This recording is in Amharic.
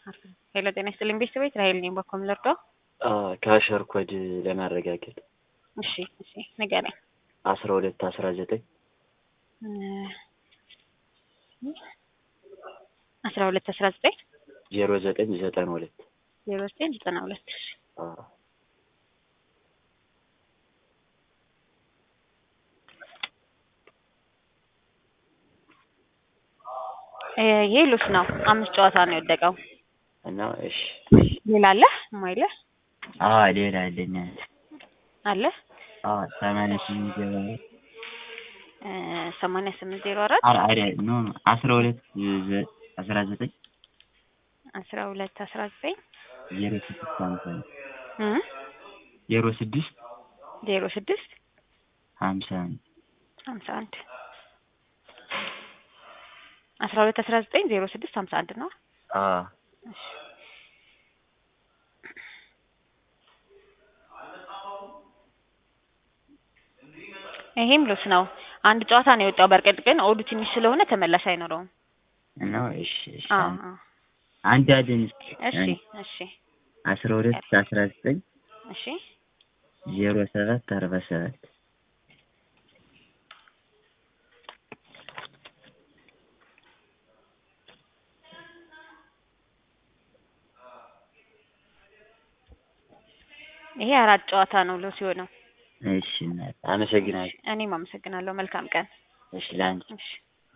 ሄሎ ጤና ይስጥልኝ ቤተሰቦች ራሄል ነኝ በኮም ለርዶ ከአሸር ኮድ ለማረጋገጥ እሺ እሺ ንገረኝ አስራ ሁለት አስራ ዘጠኝ አስራ ሁለት አስራ ዘጠኝ ዜሮ ዘጠኝ ዘጠና ሁለት ዜሮ ዘጠኝ ዘጠና ሁለት ይሄ ሉስ ነው። አምስት ጨዋታ ነው የወደቀው እና እሺ ሌላ አለ ማይለ አዎ ሌላ አለኝ አለ አዎ ሰማንያ ስምንት ዜሮ አራት ሰማንያ ስምንት ዜሮ አራት አረ አረ ኖ ኖ አስራ ሁለት አስራ ዘጠኝ አስራ ሁለት አስራ ዘጠኝ ዜሮ ስድስት ሀምሳ እ ዜሮ ስድስት ዜሮ ስድስት ሀምሳ አንድ ሀምሳ አንድ አስራ ሁለት አስራ ዘጠኝ ዜሮ ስድስት ሀምሳ አንድ ነው። አዎ ይሄም ሉስ ነው። አንድ ጨዋታ ነው የወጣው። በርቀት ግን ኦዱ ትንሽ ስለሆነ ተመላሽ አይኖረውም። ነው እሺ እሺ አዎ አዎ። አንድ አለኝ እስኪ እሺ እሺ አስራ ሁለት አስራ ዘጠኝ እሺ ዜሮ ሰባት አርባ ሰባት ይሄ አራት ጨዋታ ነው ሉስ የሆነው። እሺ እናት አመሰግናለሁ። እኔም አመሰግናለሁ። መልካም ቀን። እሺ ለአንቺ እሺ